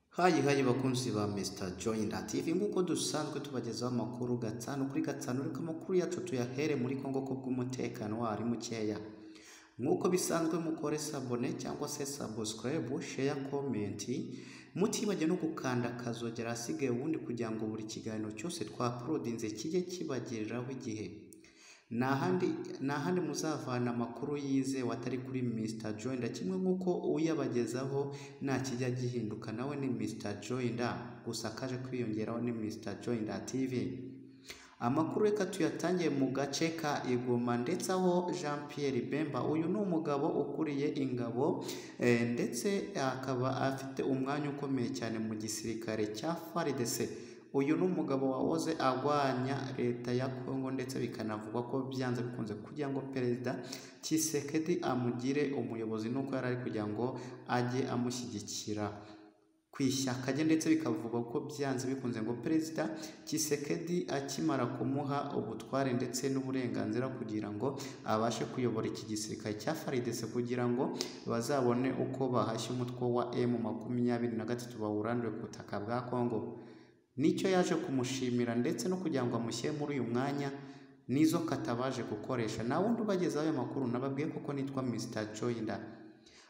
hayi hayi bakunzi ba Mr Joy na TV nk'uko dusanzwe tubagezaho amakuru gatanu kuri gatanu ariko amakuru yacu tuyahere muri Kongo ko bw'umutekano waho ari mukeya nk'uko bisanzwe mukore sabone cyangwa se subscribe share comment mutibajya no gukanda akazogera ahasigaye ubundi kugira ngo buri kiganiro cyose twaprodinze kijye kibagereraho igihe ni ahandi ni ahandi muzavana amakuru yizewe atari kuri Mr Joinda kimwe nk'uko uyabagezaho nta kijya gihinduka nawe ni Mr Joinda gusa kaje kwiyongeraho ni Mr Joinda TV amakuru reka tuyatangiye mu gace ka Igoma ndetse aho Jean Pierre Bemba uyu ni umugabo ukuriye ingabo eh, ndetse akaba afite umwanya ukomeye cyane mu gisirikare cya FARDC uyu ni umugabo wahoze agwanya leta ya Kongo ndetse bikanavugwa ko byanze bikunze kugira ngo perezida Tshisekedi amugire umuyobozi nuko yari ari kugira ngo ajye amushyigikira ku ishyaka rye ndetse bikavugwa ko byanze bikunze ngo perezida Tshisekedi akimara kumuha ubutware ndetse n'uburenganzira kugira ngo abashe kuyobora iki gisirikare cya FARDC kugira ngo bazabone uko bahashya umutwe wa M23 bawurandure ku butaka bwa Kongo nicyo yaje kumushimira ndetse no kugira ngo amushyire muri uyu mwanya nizo katabaje gukoresha nta wundi ubagezaho ayo makuru nababwiye kuko nitwa Mr Joinda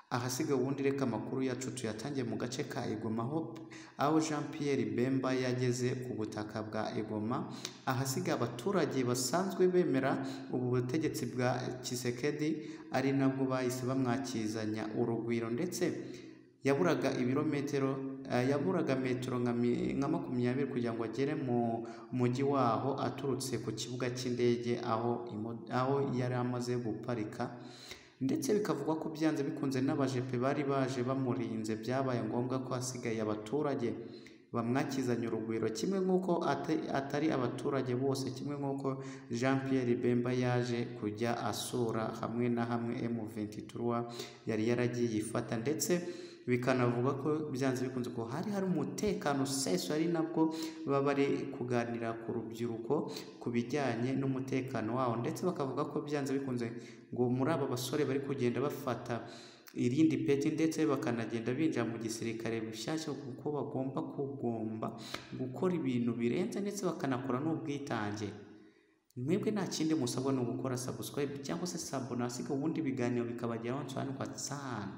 ahasigaye ubundi reka amakuru yacu tuyatangiye mu gace ka Igoma aho aho Jean Pierre Bemba yageze ku butaka bwa Igoma ahasigaye abaturage basanzwe bemera ubu butegetsi bwa Tshisekedi ari nabwo bahise bamwakizanya urugwiro ndetse yaburaga ibirometero eh, yaburaga metero nka mi- nka makumyabiri kugira ngo agere mu mujyi waho aturutse ku kibuga cy'indege aho imo- aho yari amaze guparika ndetse bikavugwa ko byanze bikunze n'abajepe bari baje bamurinze byabaye ngombwa ko hasigaye abaturage bamwakizanya urugwiro kimwe nk'uko ate- atari abaturage bose kimwe nk'uko Jean Pierre Bemba yaje kujya asura hamwe na hamwe M23 yari yaragiye yifata ndetse bikanavuga ko byanze bikunze ko hari hari umutekano usesuye ari nabwo baba bari kuganira ku rubyiruko ku bijyanye n'umutekano wawo ndetse bakavuga ko byanze bikunze ngo muri aba basore bari kugenda bafata irindi peti ndetse bakanagenda binjira mu gisirikare bishyashya kuko bagomba kugomba gukora ibintu birenze ndetse bakanakora n'ubwitange mwebwe nta kindi musabwa ni ugukora subscribe cyangwa se sabonasiga ubundi ibiganiro bikabageraho nsobanukwa sana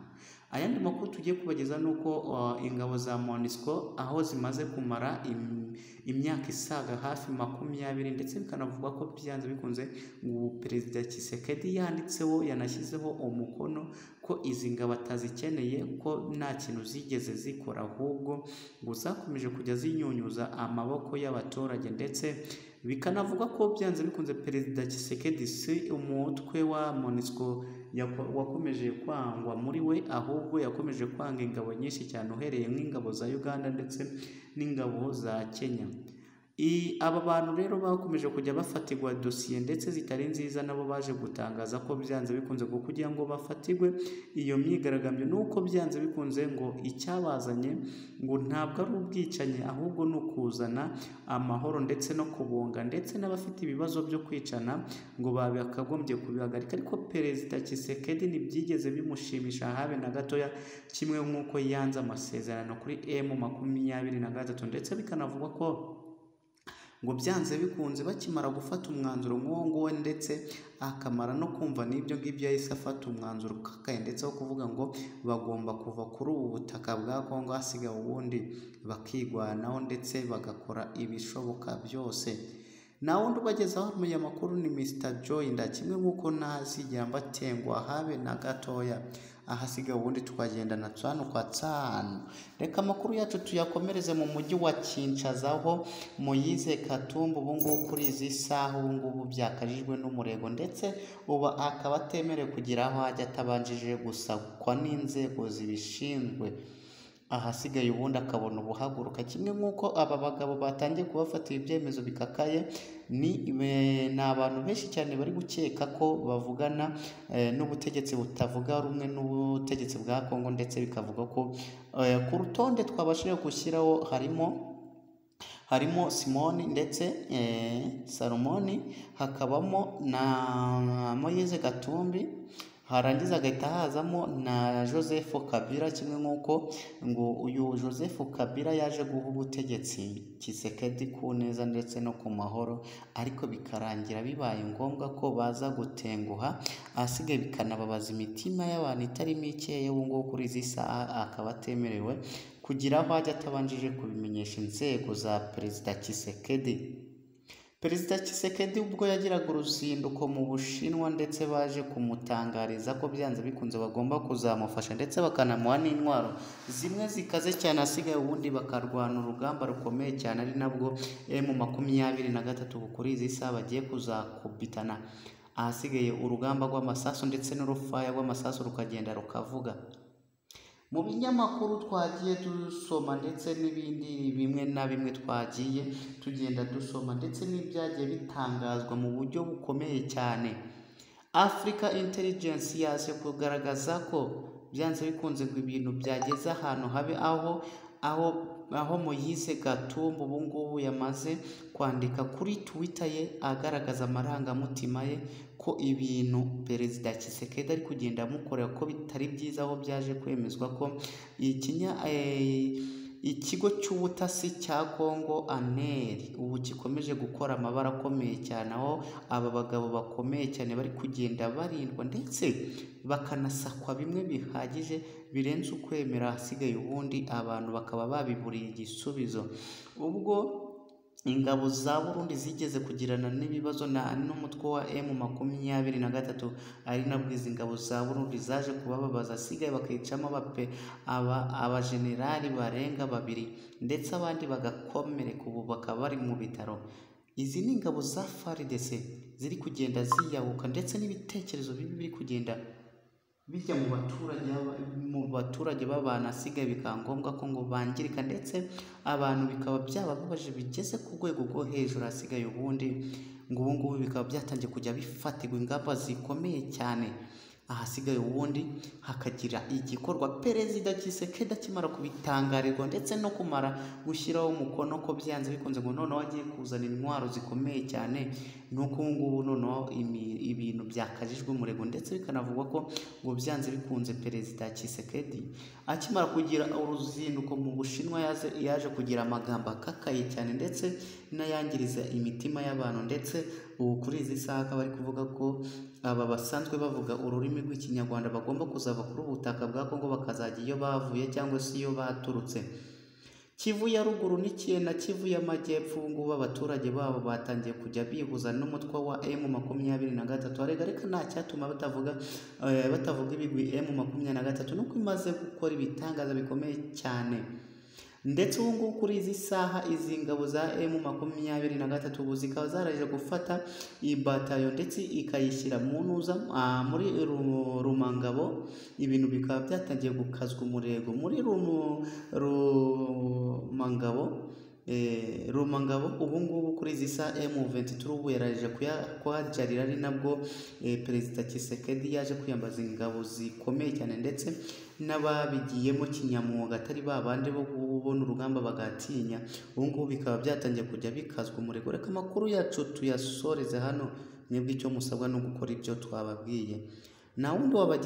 ayandi makuru tugiye kubageza ni uko uh, ingabo za monisco aho zimaze kumara im- imyaka isaga hafi makumyabiri ndetse bikanavuga ko byanze bikunze ubu perezida Tshisekedi yanditseho yanashyizeho umukono ko izi ngabo atazikeneye ko nta kintu zigeze zikora ahubwo ngo zakomeje kujya zinyunyuza amaboko y'abaturage ndetse bikanavuga ko byanze bikunze perezida Tshisekedi si umutwe wa MONUSCO yako- wakomeje kwangwa muri we ahubwo yakomeje kwanga ingabo nyinshi cyane uhereye nk'ingabo za Uganda ndetse n'ingabo za Kenya I- aba bantu rero bakomeje kujya bafatirwa dosiye ndetse zitari nziza nabo baje gutangaza ko byanze bikunze ngo kugira ngo bafatirwe iyo myigaragambyo ni uko byanze bikunze ngo icyabazanye ngo ntabwo ari ubwicanyi ahubwo ni ukuzana amahoro ndetse no kubunga ndetse n'abafite ibibazo byo kwicana ngo bakagombye kubihagarika ariko perezida Tshisekedi ntibyigeze bimushimisha habe na gatoya kimwe nk'uko yanze amasezerano kuri M makumyabiri na gatatu ndetse bikanavugwa ko ngo byanze bikunze bakimara gufata umwanzuro nk'uwo nguwo ndetse akamara no kumva n'ibyo ngibyo yahise afata umwanzuro ukakaye ndetse wo kuvuga ngo bagomba kuva kuri ubu butaka bwa Kongo hasigaye ubundi bakigwanaho ndetse bagakora ibishoboka byose nta wundi ubagezaho aya makuru ni Mr Joinda kimwe nk'uko ntazigera mbatengwa habe na gatoya ahasigaye ubundi tukagenda na tsanu kwa tsanu reka amakuru yacu tuyakomereze mu mujyi wa Kinshasa aho Moyize Katumba ubu ngubu kuri izi saha ubu ngubu byakajijwe n'umurego ndetse ubu akaba atemerewe kugira aho ajya atabanjije gusakwa n'inzego zibishinzwe ahasigaye ubundi akabona ubuhaguruka kimwe nk'uko aba bagabo batangiye kubafatira ibyemezo bikakaye ni be- ni abantu benshi cyane bari gukeka ko bavugana eh, n'ubutegetsi butavuga rumwe n'ubutegetsi bwa Kongo ndetse bikavuga ko eh, ku rutonde twabashije gushyiraho harimo harimo simoni ndetse eh, salomoni hakabamo na moyize gatumbi harangiza agahita hazamo na joseph kabila kimwe nk'uko ngo uyu joseph kabila yaje guha ubutegetsi kisekedi ku neza ndetse no ku mahoro ariko bikarangira bibaye ngombwa ko baza gutenguha ahasigaye bikanababaza imitima y'abantu itarimo ikeya ubu ngubu kuri izi saha akaba atemerewe kugira aho ajya atabanjije kubimenyesha inzego za perezida kisekedi perezida Tshisekedi ubwo yagiraga uruzinduko mu bushinwa ndetse baje kumutangariza ko byanze bikunze bagomba kuzamufasha ndetse bakanamuha n'intwaro zimwe zikaze cyane asigaye ubundi bakarwana urugamba rukomeye cyane ari nabwo mu makumyabiri na gatatu kuri izi saha bagiye kuzakubitana ahasigaye urugamba rw'amasasu ndetse n'urufaya rw'amasasu rukagenda rukavuga mu binyamakuru twagiye dusoma ndetse n'ibindi bimwe na bimwe twagiye tugenda dusoma ndetse n'ibyagiye bitangazwa mu buryo bukomeye cyane afurika intelligence yaje kugaragaza ko byanze bikunze ngo ibintu byageze ahantu habe aho aho aho Moyise Gatumba ubu ngubu yamaze kwandika kuri Twitter ye agaragaza amarangamutima ye ko ibintu Perezida Tshisekedi ari kugenda amukorera ko bitari byiza aho byaje kwemezwa ko ikinya eh, ikigo cy'ubutasi cya Kongo aneri ubu gikomeje gukora amabara akomeye cyane aho aba bagabo bakomeye cyane bari kugenda barindwa ndetse bakanasakwa bimwe bihagije birenze ukwemera ahasigaye ubundi abantu bakaba babiburiye igisubizo ubwo ingabo za burundi zigeze kugirana n'ibibazo n'umutwe wa emu makumyabiri na gatatu ari nabwo izi ngabo za burundi zaje kubababaza asigaye bakicamo abajenerali barenga babiri ndetse abandi bagakomereka ubu bakaba bari mu bitaro izi ni ingabo za faridese ziri kugenda ziyahuka ndetse n'ibitekerezo bibi biri kugenda bijya mu baturage mu baturage b'abantu asigaye bikaba ngombwa ko ngo bangirika ndetse abantu bikaba byabababaje bigeze ku rwego rwo hejuru hasigaye ubundi ngo ubu ngubu bikaba byatangiye kujya bifatirwa ingamba zikomeye cyane ahasigaye ubundi hakagira igikorwa perezida Tshisekedi akimara kubitangarirwa ndetse no kumara gushyiraho umukono ko byanze bikunze ngo noneho agiye kuzana intwaro zikomeye cyane nuko ubu ngubu noneho imi- ibintu byakajijwe umurego ndetse bikanavugwa ko ngo byanze bikunze perezida Tshisekedi akimara kugira uruzinduko mu bushinwa yaze- yaje kugira amagambo akakaye cyane ndetse n'ayangiriza imitima y'abantu ndetse ubu kuri izi saha akaba ari kuvuga ko aba basanzwe bavuga ururimi rw'ikinyarwanda bagomba kuzava kuri ubu butaka bwa kongo bakazajya iyo bavuye cyangwa se iyo baturutse kivu ya ruguru n'ikiye na kivu y'amajyepfo ubu ngubu abaturage babo batangiye kujya bihuza n'umutwe wa emu makumyabiri na gatatu arega ariko nta cyatuma batavuga eh, batavuga ibigwi emu makumyabiri na gatatu nuko imaze gukora ibitangaza bikomeye cyane ndetse ubu ngubu kuri izi saha izi ngabo za emu makumyabiri na gatatu ubu zikaba zarangije gufata iyi batayo ndetse ikayishyira mu ntuza ah, muri Ru- rumangabo ibintu bikaba byatangiye gukazwa umurego muri Rumu- rumangabo eh, rumangabo ubu ngubu kuri izi saha emu venti ubu yarangije kuya- kuhajarira ari nabwo eh, perezida Tshisekedi yaje kwiyambaza ingabo zikomeye cyane ndetse n'ababigiyemo kinyamwuga atari ba bandi bo kubona urugamba bagatinya ubu ngubu bikaba byatangiye kujya bikazwa umurego reka amakuru yacu tuyasoreze hano mwebwe icyo musabwa no gukora ibyo twababwiye nta wundi wabajya